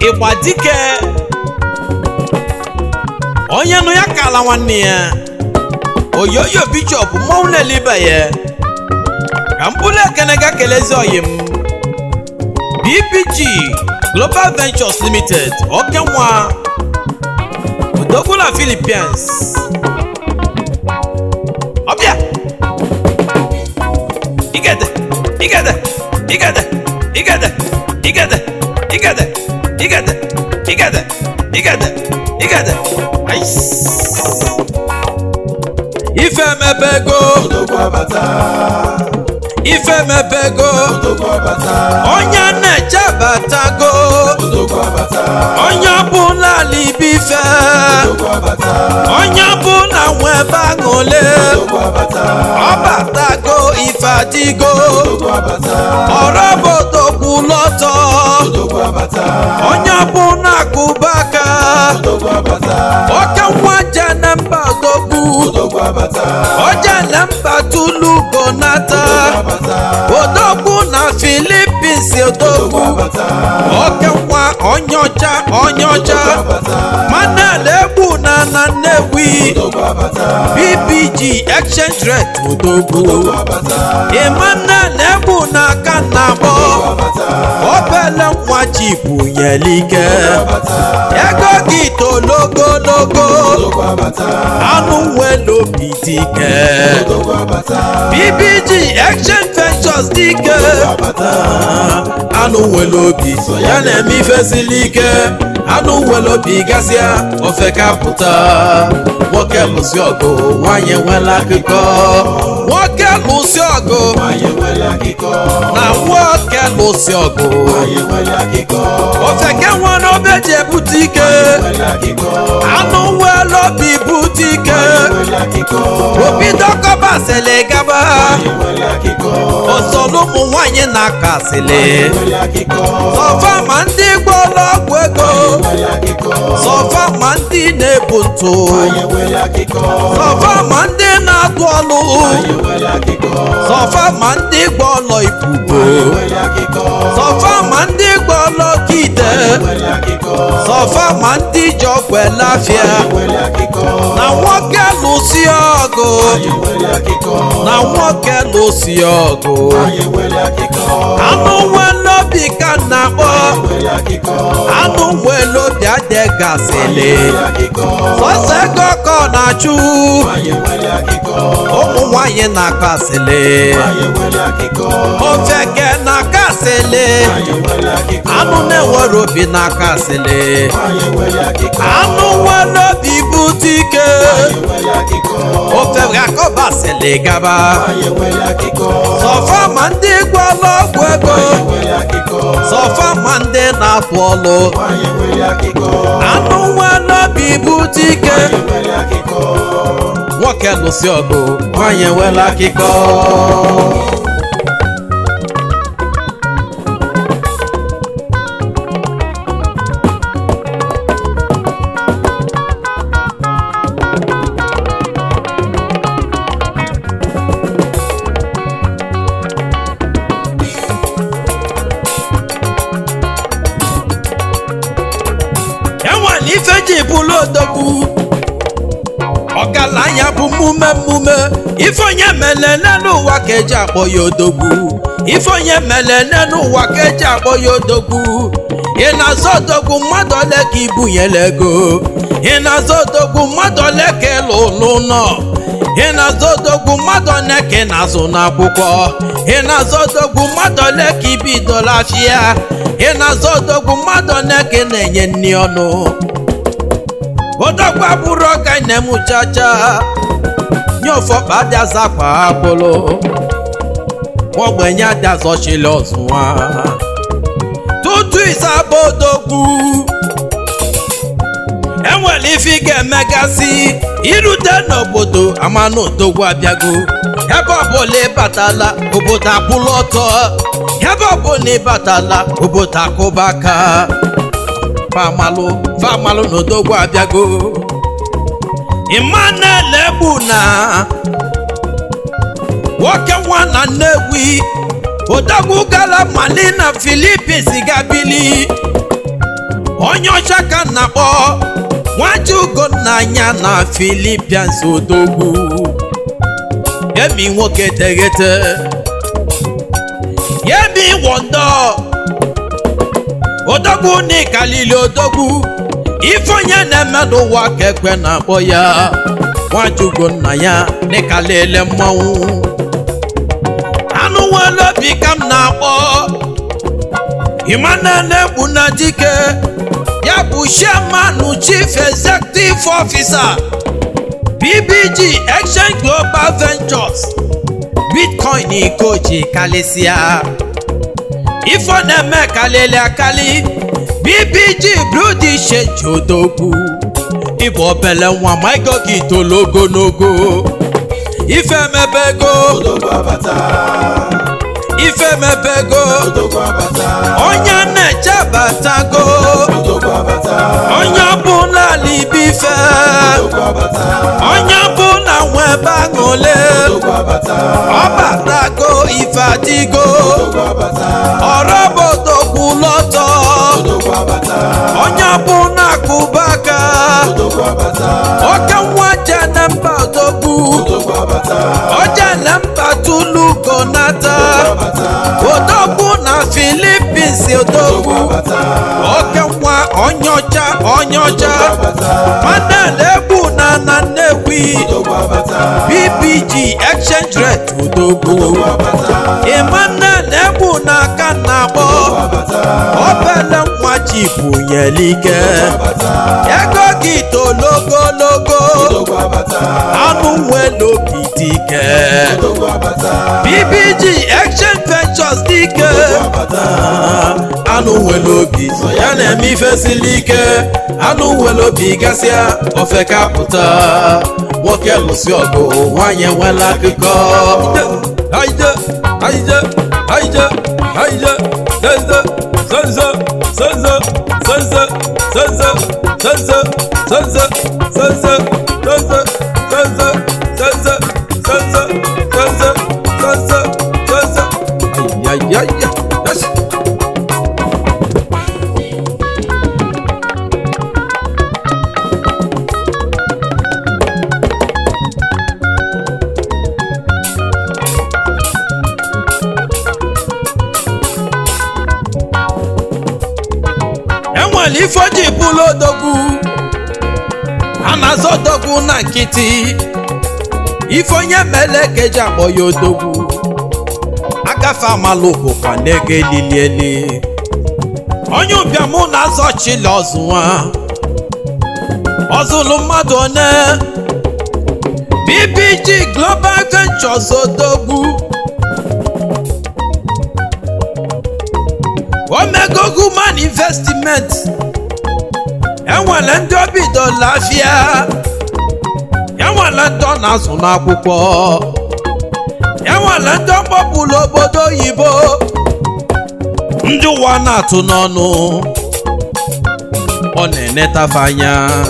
ịgba dike onye nụ ya kala nwanne ya oyoyo bishọp mmọnwụ na-elibe ya ka mkpụrụ ekene ga kelezi oyi m bbg global ventures limited oke nwa odogwu na philippines ọbịa igede igede igede igede igede igede igede igede igede igede Ais. ife mebego odogwu abata ife mebego odogwu abata onye na-echebatago odogwu abata onye ọbụla libife odogwu abata onye ọbụla nwe ebe aṅụle odogwu abata ọbatago ife adịgo odogwu abata ọrọbodogwu lọtọ odogwu abata onye ọbụla kụbaka odogwu abata oke nwa jene mba odogwu odogwu abata ojele mba tulugo nata abata odogwu na filipins odogwu odogwu abata oke nwa onye ọcha onye ọcha abata manel egbu na na nnewi odogwu abata bbg exchange rate odogwu abata emmanuel egbu na aka na abọ abata obele nwa ji bunyelike abata ego gị tologologo odogwu abata anụ nwere obi dike odogwu abata bbg exchange ventures dike abata anụ nwere obi so ya na-eme ife siri ike anụ nwere obi gasịa ofe kapụta nwoke lụsi ọgụ nwanyị nwere akụkọ nwoke lụsi ọgụ anyị nwere akụkọ na nwoke lụsi ọgụ anyị nwere akụkọ ofe ke nwere obe ji ebute ike nwere akụkọ anụ nwere obi bute ike nwere akụkọ obi dọkọbasịlị gaba anyị nwere akụkọ osolu ụmụ nwanyị na-akasịlị nwere akụkọ sọfa ma ndị gbọrọ ọgwụ ego nwere akụkọ sọfa ma ndị na-ebu ntụ anyị nwere akụkọ sọfa ma ndị na-atụ ọlụ anyị nwere akụkọ sọfa ma ndị gbọlọ ibubo nwere akụkọ sọfa ma ndị gbọlọ kide nwere akụkọ sọfa ma ndị ji ọgwụ elafịa nwere akụkọ na nwoke lụsi ọgụ anyị nwere akụkọ na nwoke lụsi ọgụ anyị nwere akụkọ anụ nwere obi ka m na-akpọ nwere akụkọ anụ nwere obi adegasịlị nwere akụkọ sọsọ ego ka ọ na-achụ anyị nwere akụkọ ụmụ nwanyị na-akasịlị anyị nwere akụkọ ofeke na-akasịlị anyị nwere akụkọ anụ na-enwere obi na-akasịlị anyị nwere akụkọ anụ nwere obi bute ike anyị nwere akụkọ ofe ga-akọbasịlị gaba anyị nwere akụkọ sọfa ma ndị gwọrọ ọgwụ ego anyị nwere akụkọ sọfa ma ndị na-atụ ọlụ anyị nwere akụkọ anụ nwere obi bute ike anyị nwere akụkọ nwoke lụsi ọgụ nwanyị enwela akịkọ enwere ife ji bụlụ odogwu ọgaranya bụ mmume mmume ife onye melele n'ụwa ka eji akpọ ya odogwu ife onye melele n'ụwa ka eji akpọ ya odogwu ị na-azọ odogwu mmadụ ole ka ibunyere ego ị na-azọ odogwu mmadụ ole ka ịlụ ụlọ nọ ị na-azọ odogwu mmadụ ole ka ị na-azụ n'akwụkwọ ị na-azọ odogwu mmadụ ole ka ibidola afịa ị na-azọ odogwu mmadụ ole ka ị na-enye nri ọnụ odogwu abụrụ ọka na-emu chacha nye ụfọkpa adịaza kwa akpụlụ ogbenye adịazọchili ọzụwa tutu ịsaba odogwu enwere ife ị ga-emegasị irute n'obodo amanụ odogwu abịago ebe ọbụla ịbatala obodo akwụla ọtọ ebe ọbụla ịbatala obodo akụba aka famalụ famalụ na odogwu abịago Emmanuel egbu na nwoke nwa na Nnewi odogwu gara Mali na Philippines gabili onye ọcha ka m na-akpọ nwajugonnanya na filipians odogwu yemi nwoke teghete yemi wondo odogwu n'ikalili odogwu ife onye na-eme n'ụwa ka ekwe na-akpọ ya nwajugonnanya n'ikalili mmanwụ anụ nwere obi ka m na-akpọ Emmanuel Egbuna Dike ya bụ chairman chief executive officer BBG Exchange Global Ventures Bitcoin ikoji kalịsịa ife ọ na-eme kalịlị akali BBG Brudi Change odogwu ịbụ obele nwa ma ego gị tolo ogologo ife emebe ego odogwu abata ife emebe ego odogwu abata onye na-echebatago odogwu abata onye ọbụla libife odogwu abata onye ọbụla nwe ebe aṅụle odogwu abata ọbatago ife adịgo odogwu abata ọrọbodogwu lọtọ odogwu abata onye ọbụla kụbaka odogwu abata oke nwa jene mba odogwu odogwu abata ojele mba tulugo nata abata odogwu na filipins odogwu abata oke nwa onye ọcha onye ọcha abata manel egbu na na nnewi odogwu abata bbg exchange rate odogwu abata emmanuel egbu na aka na-akpọ abata obele nwa ji bunyelike ego gị tologologo odogwu abata anụ nwere obi dike odogwu abata bbg exchange ventures dike anụ nwere obi so ya na-eme ife siri ike anụ nwere obi gasịa ofe ka pụta nwoke lụsị ọgụ nwanyị nwere akụkọ haide haide haide haide zeze zeze zeze zeze zeze zeze zeze zeze zeze zeze zeze zeze zeze zeze zeze ayayaya yes. enwere ife o ji bụrụ odogwu a na-azọ odogwu na nkịtị ife onye mere ka eji akpọ ya odogwu agafe amalụ bụkwa n'ego elili eli onye ụbịam na-azọ chili ọzụwa ọzụlụ mmadụ one bbg global ventures odogwu omego human investment enwere ndị obidola afịa enwere ndị ọ na-azụ n'akwụkwọ enwere ndị ọkpọpụrụ obodo oyibo ndị ụwa na-atụ n'ọnụ ọ na-enetafe anya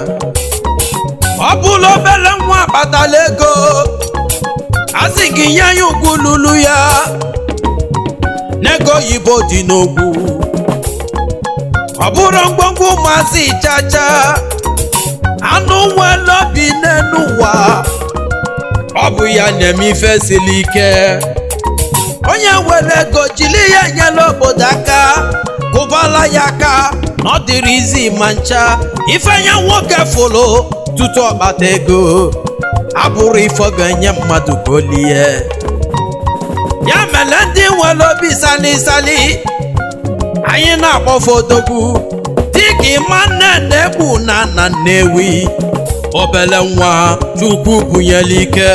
ọ bụrụ obere nwa akpatala ego a sị gị nye ya ugwu lulu ya n'ego oyibo dị n'ogwu ọ bụrụ ngwongwo ụmụazị chacha anụ nwere obi n'elu ụwa ọ bụ ya na-eme ife siri ike onye nwere ego jiri ya enyela obodo aka kụbala ya aka na ọ dịrị izi ma ncha ife ya nwoke fụrụ tutu ọkpata ego abụrụ ife ọ ga-enye mmadụ ka o lie ya mere ndị nwere obi sali sali anyị na-akpọfe odogwu dịka ịmanne na-egbu na na nnewi obele nwa chukwu bunyere ike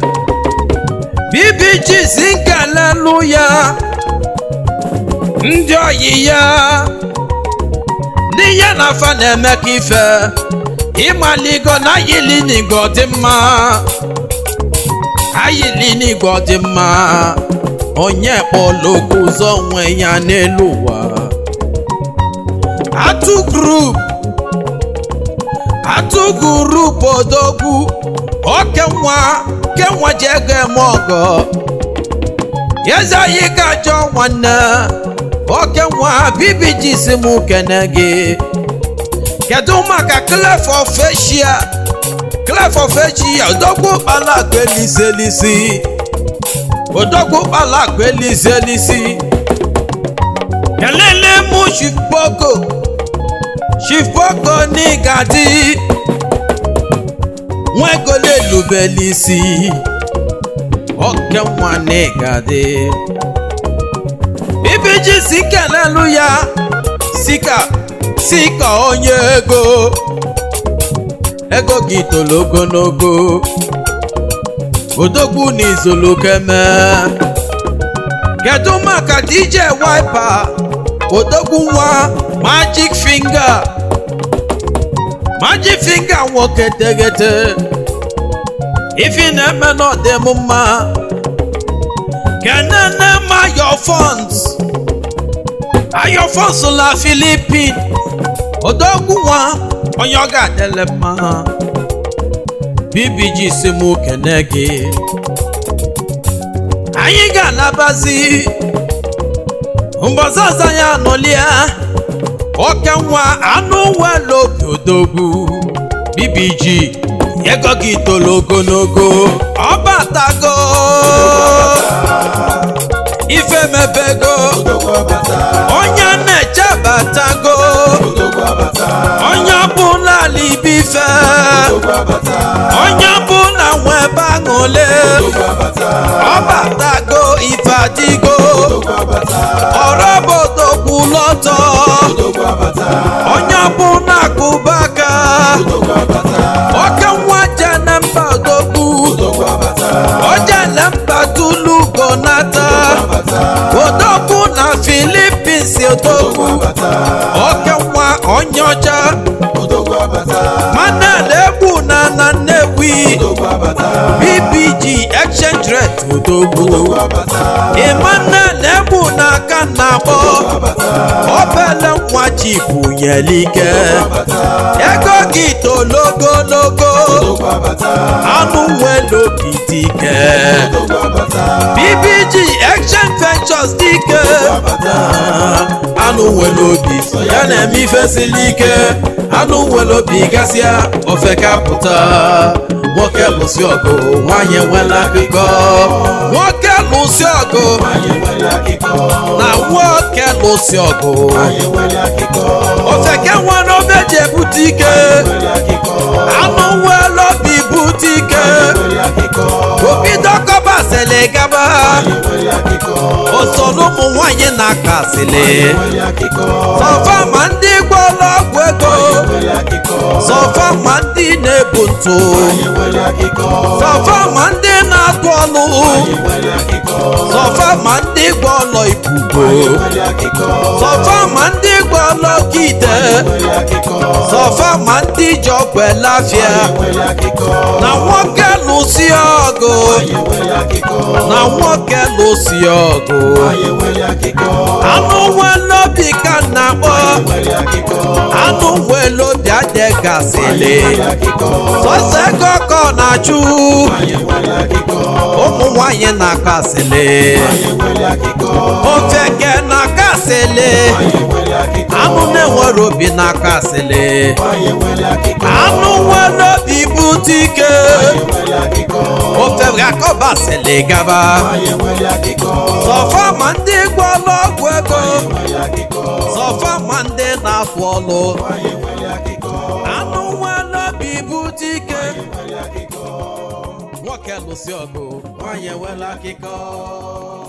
bbg si nkelelu ya ndị oyi ya ndị ya na afa na-eme ka ife ịmaligo na ayili n'igwe dị mma ayili n'igwe dị mma onye kpọrọ okwu ụzọ onwe ya n'elu ụwa atụ grup atụ grup odogwu oke nwa ke nwa ji ego eme ọgọ eze anyị ga-ajọ nwanne oke nwa bibiji si m kene gị kedu maka clef of asia clef of asia odogwu kpala akpa eliselisi odogwu kpala akpa eliselisi kelele mú chief boko chief boko ní gadi wọn kò lè lùbẹ̀lìsì ọ̀kẹ́ wọn ní gadi bíbíjì síkẹ̀ lẹ́nu ya síkà síkà onye ego ego gị tolo ogologo odogwu n'izolokeme kedu maka dj wiper odogwu nwa magic finger magic finger nwoke tegete ifi na-eme n'ọdịm mma kenene ma your funds ayo funds la philippine odogwu nwa onye ọ ga-adịle mma bbg si mụ kene gị anyị ga-alabazi mbọsị ọzọ ya anọlia oke nwa anụ welu obi odogwu bbg ego gị tolo ogologo ọbatago ife mebego Odogwu abata. onye na-echebatago Odogwu abata. onye ọbụla libife Odogwu abata. onye ọbụla nwe ebe aṅụle Odogwu abata. ọbatago ife adịgo Odogwu abata. ọrọbodo kwụlọtọ Odogwu abata. onye ọbụla kụbaka Odogwu abata. oke nwa jene mba odogwu Odogwu abata. ojele mba tulugo nata Abata. odogwu na filipins Odogwu odogwu abata. oke nwa onye ọcha Odogwu abata. manel egwu na na nnewi Odogwu abata. bbg exchange rate odogwu Odogwu abata. emmanuel egwu na aka na-akpọ Abata. obele nwa chibu nyelike Abata. ego gị tologologo Odogwu abata. anụ nwere obi dike Odogwu abata. bbg exchange ventures dike Abata. anụ nwere obi so ya na-eme ife siri ike anụ nwere obi gasịa ofe kapụta nwoke lụsị ọgụ nwanyị nwere akụkọ nwoke lụsị ọgụ Anyị nwere akịkọ. na nwoke lụsị ọgụ Anyị nwere akịkọ. ofeke nwere obe ji ebute ike Nwere akịkọ. anụ nwere obi bute ike Nwere akịkọ. obido kọbasịlị gaba Anyị nwere akịkọ. osoro ụmụ nwanyị na-aka asịlị Nwere akịkọ. sọfa ma ndị gwọrọ ọgwụ ego Nwere akịkọ. sọfa ma ndị na-ebu ntụ Anyị nwere akịkọ. sọfa ma ndị na-atụ ọlụ Anyị nwere akịkọ. sọfa ma ndị gwọrọ ibubo Nwere akịkọ. sọfa ma ndị gwọrọ kite Nwere akịkọ. sọfa ma ndị ji ọgwụ elafia Nwere akịkọ. na nwoke lụsi ọgụ Anyị nwere akịkọ. na nwoke lụsi ọgụ Anyị nwere akịkọ. anụ nwere obi ka na-akpọ Nwere akịkọ. anụ nwere obi adịgasịlị Nwere akịkọ. sọsọ ego ka ọ na-achụ Anyị nwere akịkọ. ụmụ nwanyị na-akasịlị Anyị nwere akịkọ. ofeke na-akasịlị Anyị nwere akịkọ. anụ na-enwere obi na-akasịlị Anyị nwere akịkọ. anụ nwere obi bute ike Anyị nwere akịkọ. ofe ga-akọbasịlị gaba Anyị nwere akịkọ. sọfa ma ndị gwọrọ ọgwụ ego Nwere akịkọ. sọfa ma ndị na-afụ ọlụ Anyị nwere akịkọ. anụ nwere obi bute ike Nwere akịkọ. nwoke lụsị ọgụ nwanyị enwela akịkọ